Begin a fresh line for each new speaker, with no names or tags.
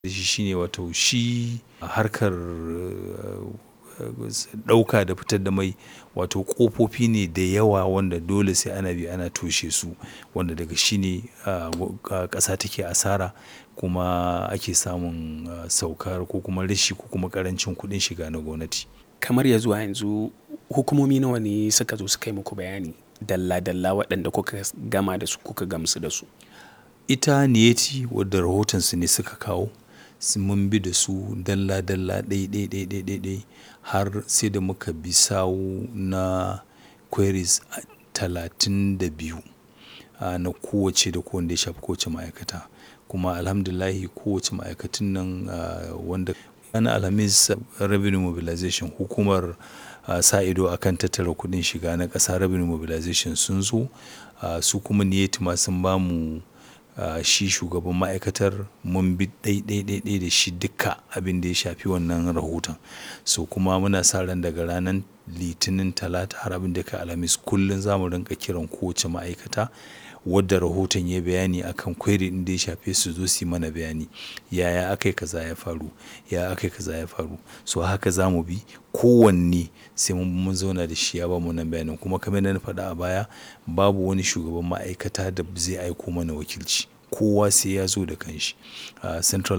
da shi shine wato shi harkar ɗauka da fitar da mai wato ƙofofi ne da yawa wanda dole sai ana bi ana toshe su wanda daga shi ne ƙasa take asara kuma ake samun saukar ko kuma rashi ko kuma ƙarancin kuɗin shiga na gwamnati.
Kamar ya zuwa yanzu hukumomi nawa ne suka zo suka yi muku bayani dalla dalla waɗanda kuka gama da su kuka gamsu da su?
Ita Niyeti wadda rahotonsu ne suka kawo mun bi da su dalla dalla ɗai ɗai ɗai ɗai ɗai ɗai har sai da muka bi sawu na queries talatin da biyu na kowacce da kowanne ya shafi kowace ma'aikata. Kuma Alhamdulillahi kowace ma'aikatun nan wanda ranar Alhamis Revenue Mobilization hukumar sa ido a kan tattara kuɗin shiga na ƙasa Revenue Mobilization sun zo su kuma Niyeti ma sun ba mu shi shugaban ma'aikatar mun bi ɗai ɗai ɗai ɗai da shi duka abin da ya shafi wannan rahoton. So kuma muna sa ran daga ranar Litinin, Talata har abin da ya kai Alhamis kullum za mu rinƙa kiran kowace ma'aikata wadda rahoton ya yi bayani a kan query ɗin da ya shafe su zo su yi mana bayani. Yaya aka yi kaza ya faru? Yaya aka yi kaza ya faru? So haka za mu bi kowanne sai mun zauna da shi ya bamu wannan bayanin kuma kamar yadda na faɗa a baya babu wani shugaban ma'aikata da zai aiko mana wakilci. Kowa sai ya zo da kanshi. Central